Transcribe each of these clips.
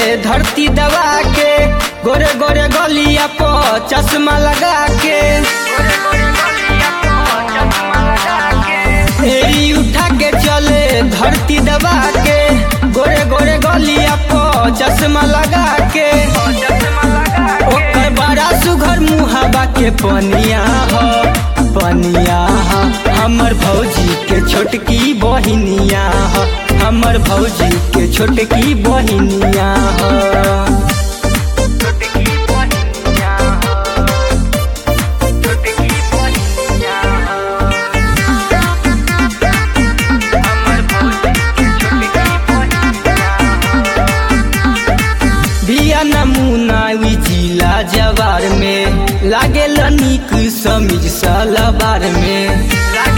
धरती दबा के गोरे गोरे गलिया पो चश्मा लगा के एड़ी उठा के चले धरती दबा के गोरे गोरे गलिया पो चश्मा लगा के ओकर बड़ा सुघर मुहाबा के पनिया हो पनिया हो हमर भौजी के छोटकी बहिनिया हो हमर भौजी के छोटकी बहिनिया हो बिया नमूना वी जिला जवार में लागे निक समीज सलवार में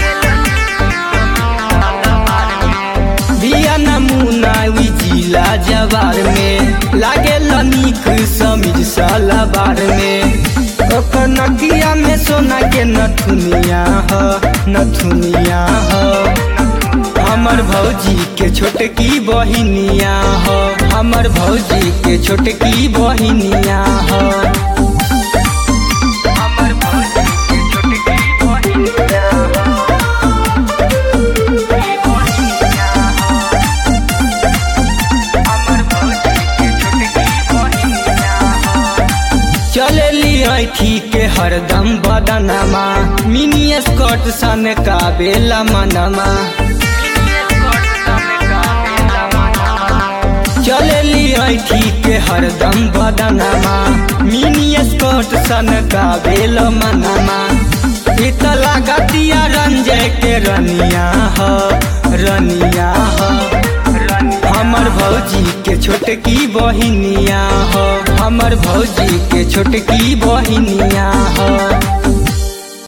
बिया नमूना वी जिला जवार में लागे निक समीज सलवार में ओकर नकिया में सोना के नथुनिया हो नथुनिया हो हमर भौजी के छोटकी बहिनिया हो हमर भौजी के छोटकी बहिनिया हो हमर भौजी के छोटकी बहिनिया चलेली ऐठी के हरदम बदनमा मिनी स्कर्ट सन का बेला मनमा चलेली ऐठी के हरदम बदनमा मिनी स्कर्ट सन का बेल मनमा इत लागतिया रंजय के रनिया हो रनिया हो हमर भौजी के छोटकी बहिनिया हो हमर भौजी के छोटकी बहिनिया हो